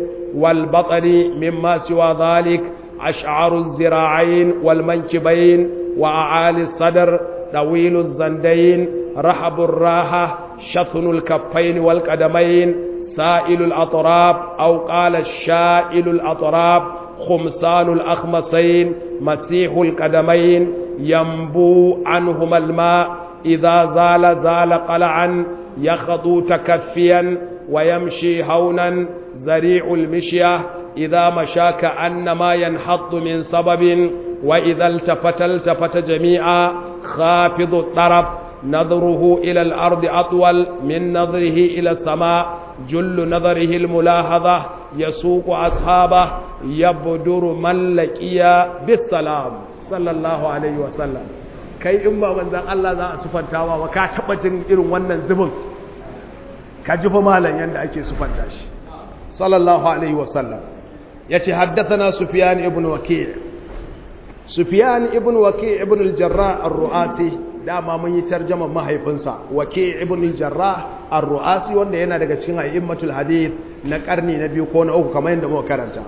والبطن مما سوى ذلك أشعر الزراعين والمنكبين وأعالي الصدر طويل الزندين رحب الراحة شثن الكفين والقدمين سائل الأطراف أو قال الشائل الأطراف خمسان الأخمصين مسيح القدمين ينبو عنهما الماء إذا زال زال قلعا يخضو تكفيا ويمشي هونا زريع المشية إذا مشى كأنما ينحط من سبب وإذا التفت التفت جميعا خافض الطرف نظره إلى الأرض أطول من نظره إلى السماء جل نظره الملاحظة يسوق أصحابه يبدر من لقي بالسلام صلى الله عليه وسلم kai in ba manzan Allah za a sufantawa ba ka taɓa jin irin wannan zubin ka ji fa malam yadda ake sufanta shi sallallahu alaihi wasallam ya ce haddathana sufyan ibn waki' sufyan ibn waki' ibn al-jarrah ar-ru'asi dama mun yi tarjaman mahaifinsa waki' ibn al-jarrah ar-ru'asi wanda yana daga cikin a'immatul hadith na karni na biyu ko na uku kamar yadda muka karanta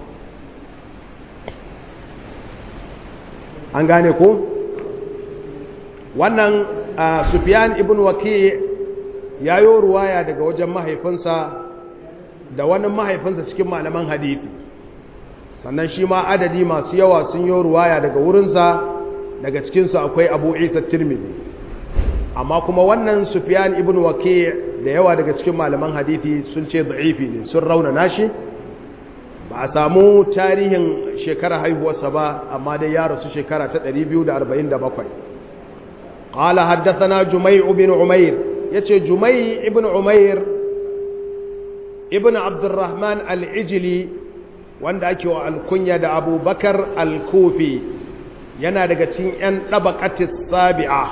an gane ko wannan sufyan ibn waki ya yi ruwaya daga wajen mahaifinsa da wani mahaifinsa cikin malaman hadithi sannan shi ma adadi masu yawa sun yi ruwaya daga wurinsa daga cikinsu akwai abu isa tirmidhi amma kuma wannan sufyan ibn waki da yawa daga cikin malaman hadithi sun ce da'ifi ne sun rauna nashi ba a samu tarihin shekara haihuwarsa ba amma dai ya rasu shekara ta 247 قال حدثنا جميع بن عمير يتي جميع بن عمير ابن عبد الرحمن العجلي wanda ake wa alkunya da abubakar alkufi yana daga cikin 'yan ɗabaƙatis sabi'a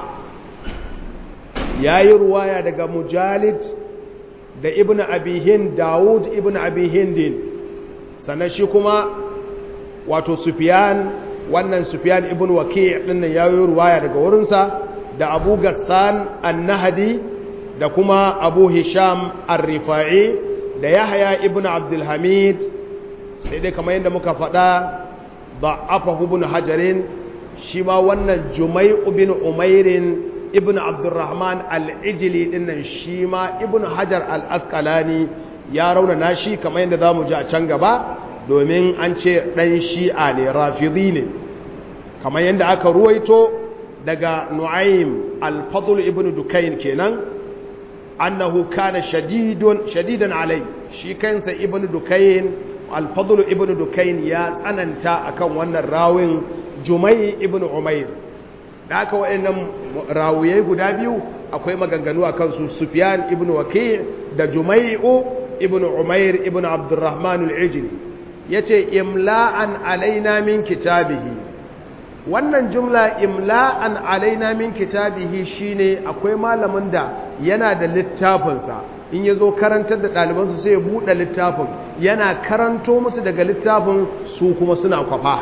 ya yi ruwaya daga mujalid da ibn abihin dawud ibn abihindin sannan shi kuma wato sufiyan wannan sufiyan ibn waki ɗinnan ya yi ruwaya daga wurinsa da abu gassan annahadi da kuma abu hisham arrifa'i da yahya ibn abdulhamid sai dai kamar yadda muka faɗa ضعفه ابن حجر شما wannan jumai ibn umairin ibn abdurrahman al-ijli dinnan shima ibn hajar al-asqalani ya rauna nashi kamar yadda zamu ji a can gaba domin an ce dan shi'a ne rafidi ne kamar yadda aka ruwaito daga nu'aym al-fadl ibn dukayn kenan annahu kana shadidun shadidan alai shi kansa ibn dukayn alfadlu ibn dukain ya tsananta akan wannan rawin jumai ibn umair da aka waɗannan rawuyai guda biyu akwai maganganu a kansu sufyan ibn waki da jumai'u ibn umair ibn abdurrahman al-ijli yace imla'an alaina min kitabihi wannan jumla imla'an alaina min kitabihi shine akwai malamin da yana da littafinsa in ya zo karantar da ɗalibansu sai ya buɗe littafin yana karanto musu daga littafin su kuma suna kwafa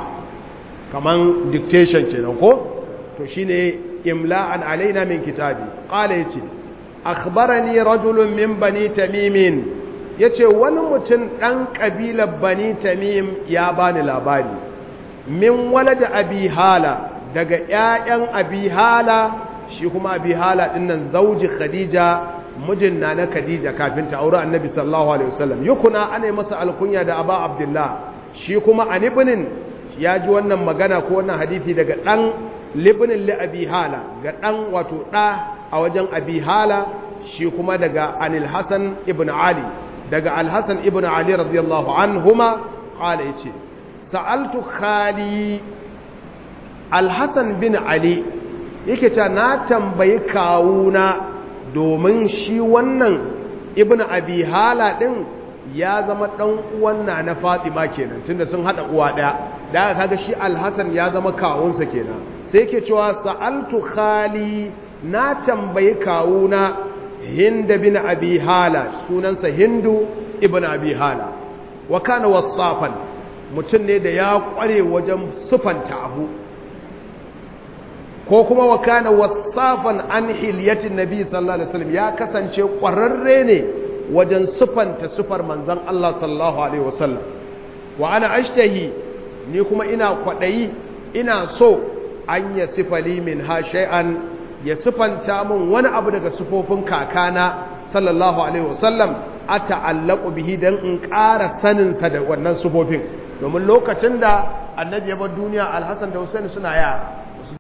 kaman dictation kenan ko to shine imla'an alaina min kitabi qala yace akhbarani rajulun min bani tamim yace wani mutum dan kabilar bani tamim ya bani labari min walada abi hala daga ƴaƴan abi hala shi kuma abi hala dinnan zauji khadija mijin na na Khadija kafin ta aure Annabi sallallahu alaihi wasallam yukuna ana masa alkunya da Aba Abdullah shi kuma an ibnin ya ji wannan magana ko wannan hadisi daga dan libnin li Abi Hala ga dan wato da a wajen Abi Hala shi kuma daga Anil Hasan ibn Ali daga Al Hasan ibn Ali radiyallahu anhuma qala yace sa'altu khali Al Hasan bin Ali yake cewa na tambayi kawuna domin shi wannan ibn abi hala din ya zama dan uwan na na Fatima kenan tunda sun hada uwa daya da kaga shi al-Hasan ya zama kawunsa kenan sai yake cewa sa'altu khali na tambayi kawuna Hind bin Abi Hala sunansa Hindu ibn Abi Hala wa kana wasafan mutum ne da ya kware wajen sufanta abu ko kuma wa kana wasafan an hilyatin nabi sallallahu alaihi wasallam ya kasance ƙwararre ne wajen sufanta sufar manzon Allah sallallahu alaihi wasallam wa ana ashtahi ni kuma ina kwadayi ina so an ya sifali min ha shay'an ya sufanta min wani abu daga sufofin kakana sallallahu alaihi wasallam ata'allaqu bihi dan in ƙara sanin sa da wannan sufofin domin lokacin da annabi ya bar duniya alhassan da husaini suna yara